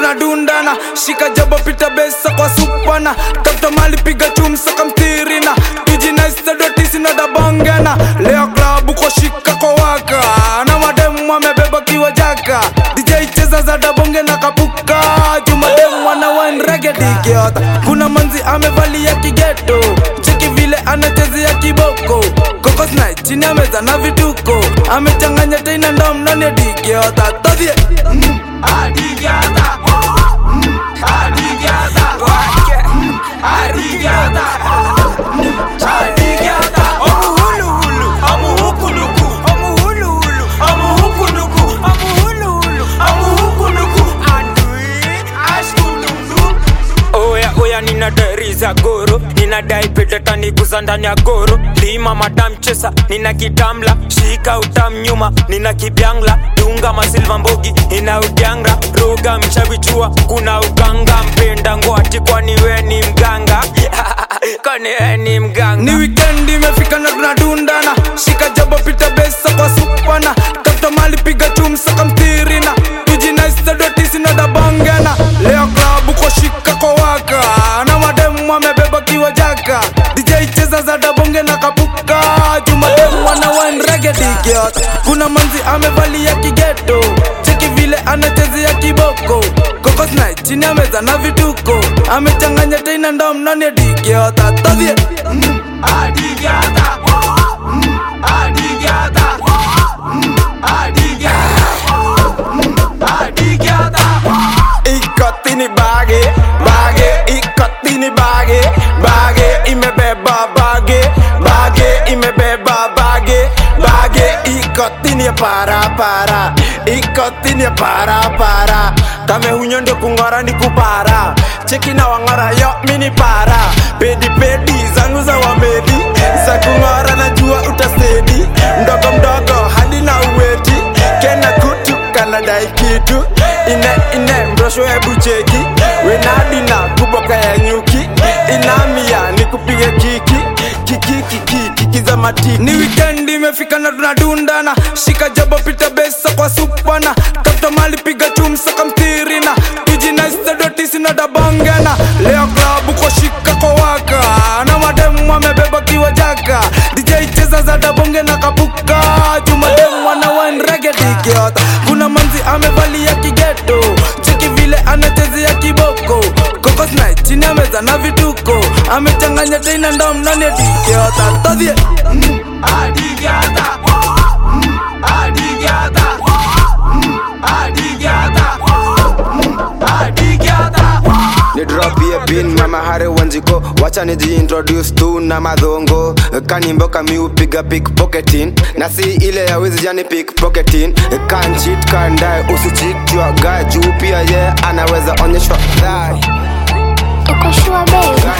tunadundana shika jabo pita besa kwa supana tafuta mali piga chumsa kamtirina tujinaistadotisinadabongana leo klabu kwa shika kwa waka na mademu amebeba kiwa jaka dj cheza za dabonge na kapuka jumademu ana wanregedigiota kuna manzi amevalia kigeto cheki vile anachezea kiboko kokosna chini ameza na vituko amechanganya teina ndom ndani ya digiota todhie mm, adigiota mm, adigiota mm, adigiota mm, adigiota Omuhuluhulu, omuhukuluku, omuhuluhulu, omuhukuluku, omuhuluhulu, omuhukuluku. Adui, ashkululu. Oya oya ninadai za goro ninadai pedeta niguza ndani ya goro lima madam chesa nina kitamla shika utam nyuma nina kibyangla dunga masilva mbogi ina udyanga roga mchavichua kuna uganga mpenda ngoati kwani we ni mganga kwani we ni mganga ni weekend imefika na tunadundana shika jabo pita besa kwa supana tafuta mali piga chumsa kamtirina tujinaistadotisinadabongana leo klabu kwa shika kwa waka na mademu amebeba kiwa jaka dj cheza za dabonge na kapuka jumademu ana wanregedigiot kuna manzi amevalia kigeto cheki vile anachezea kiboko kokosna chini ameza na vituko amechanganya teina ndom ndani ya digiota todhie mm, adigiota mm, adigiota mm, adigiota mm, adigiota ikotini bage bage ikotini bage bage imebeba bage bage imebeba bage bage ikotini ya para para ikotini ya para para kame hunyo ndio kung'ora ni kupara cheki na wang'ora yo mini para pedi pedi zangu za wamedi za kung'ora najua utasedi mdogo mdogo hadi na uweti kena kutu kanadai kitu ine ine mrosho hebu cheki wenadina kuboka ya nyuki inamia ni kupige kiki kiki kiki kiki za matiki ni weekend imefika na tunadundana shika jabo pita besa kwa supana tafuta mali piga chumsa kamtirina tujinaistadotisinadabongana leo klabu kwa shika kwa waka na mademu amebeba kiwa jaka dj cheza za dabonge na kapuka jumademu ana wanregedigiota kuna manzi amevalia kigeto cheki vile anachezea kiboko kokosna chini ameza na vituko amechanganya teina ndom ndani ya digiota todhie mm, adigiota mm, adigiota mm, adigiota mm, adigiota ni drop ye bin mama hare wanjiko wacha nijiintroduce tu na madhongo kanimboka mi upiga pickpocketing na si ile ya wizi jani pickpocketing kanchit kandae usichitwa ga juu pia ye anaweza onyeshwa dhai Uko sure babe?